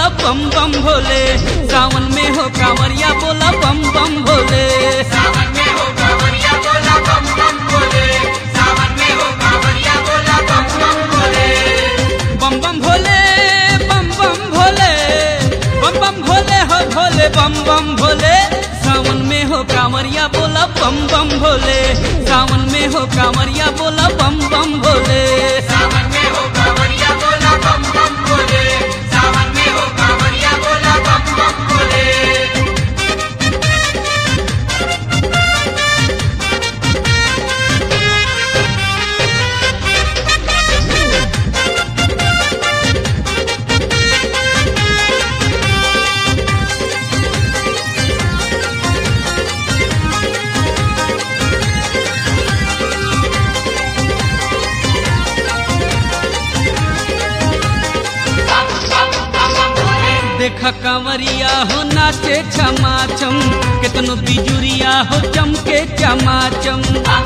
बोला बम बम भोले सावन में हो कांवरिया बोला बम बम भोले सावन में हो कांवरिया बोला बम बम भोले सावन में हो कांवरिया बोला बम बम भोले बम बम भोले बम बम भोले बम बम भोले हो भोले बम बम भोले सावन में हो कांवरिया बोला बम बम भोले सावन में हो कांवरिया बोला बम बम भोले सावन में हो कांवरिया बोला बम बम भोले सावन में हो कांवरिया बोला बम बम भोले देखा कांवरिया हो नाचे छमाचम कितनो बिजुरिया हो चमके चमाचम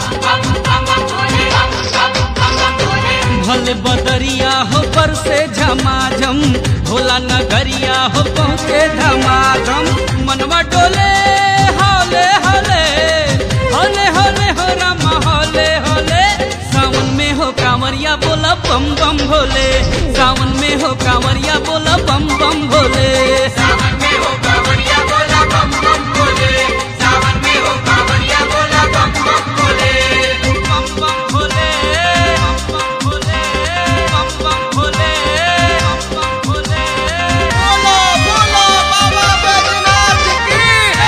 भले बदरिया हो पर से झमाझम भोला नगरिया हो पहुँचे धमाधम मनवा डोले हौले हौले हौले हौले हो रामा हौले हौले सावन में हो कांवरिया बोला बम बम भोले सावन में हो कांवरिया बोला बम बम भोले सावन में हो कांवरिया बोला बम बम भोले सावन में हो कांवरिया बोला बम बम भोले बम बम भोले बम बम भोले बम बम भोले बम बम भोले बोलो बोलो बाबा बैजनाथ की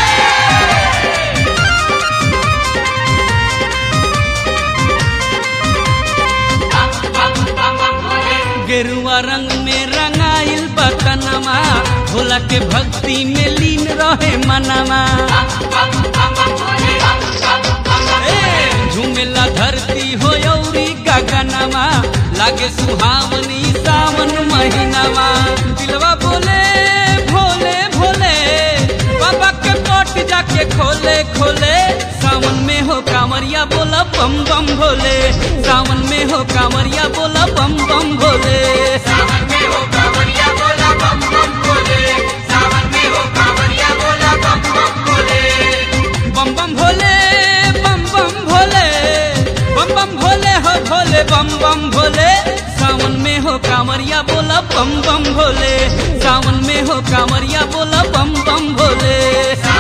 गेरुआ रंग में रंगाइल बतनमा भोला के भक्ति में लीन रहे मनमा ए, झूमेला धरती हो यौरी गगनमा लागे सुहावनी सावन महीनामा दिलवा बोले भोले भोले बाबा के पट जाके खोले खोले सावन में हो कांवरिया बोला बम बम भोले सावन में हो कांवरिया बोला बम बम भोले सावन में हो कांवरिया बोला बम बम भोले सावन में हो कांवरिया बोला बम बम भोले बम बम भोले बम बम भोले बम बम भोले हो भोले बम बम भोले सावन में हो कांवरिया बोला बम बम भोले सावन में हो कांवरिया बोला बम बम भोले